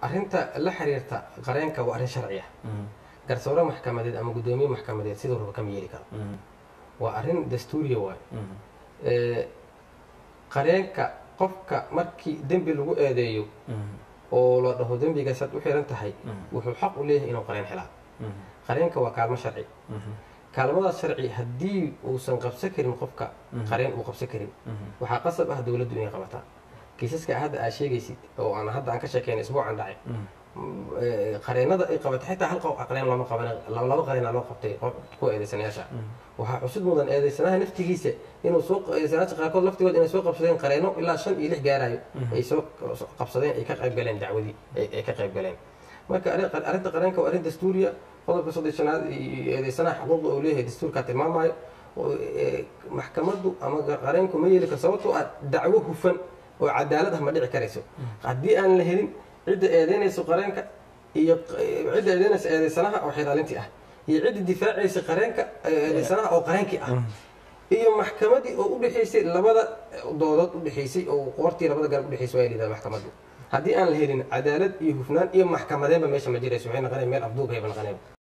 arrinta la xiriirta qareenka waa arrin sharci ah garsoore maxkamadeed ama guddoomiye maxkamadeed siduu raba kama yeeli karo waa arrin dastuuriya waayo Ee, qareenka qofka markii dembi lagu eedeeyo oo la dhaho dembigaasaad u xiran tahay wuxuu xaq u leeyahay inuu qareen helaa qareenka waa kaalmo sharci kaalmadaas sharci haddii uusan qabsan karin qofka qareen uu qabsan karin waxaa qasab ah dowladdu inay qabataa kiisaska hadda aa sheegaysid oo aan hadda aan ka sheekeyn isbuucan dhacay ee, qareenada ay qabatay xitaa hal qof qareen looma qaban laba qareena loo qabtay qof- kuwa eedeysanayaasha waxaa xusid mudan eedeysanaha naftigiisa inuu soo eedeysanayaasha qaarkood laftigood inay soo qabsadeen qareeno ilaa shan iyo lix gaarayo ay soo qabsadeen ay ka qayb galeen dacwadii ay ay ka qayb galeen marka arrin- arrinta qareenka waa arrin dastuuriya qodobka soddeshanaad iyo eedeysanaha xuquuqda uu leeyahay dastuurkaa tilmaamayo oo, ee, maxkamaddu ama qareenku ma yeeli karo sababtoo ah dacwo hufan oo cadaalad ah ma dhici karayso haddii aan la helin cidda eedeynayso qareenka iyo q- cidda eedeynaysa eedeysanaha oo xiraalintii ah iyo cidda difaacaysa qareenka eedeysanaha oo qareenkii ah iyo maxkamadii oo u dhexaysay labada doodood u dhexaysay oo qoortii labada garab u dhexaysay waa lidaa maxkamaddu haddii aan la helin cadaalad iyo hufnaan iyo maxkamadeenba meesha ma jirayso waxay noqonaya meel afduub hayba noqonayba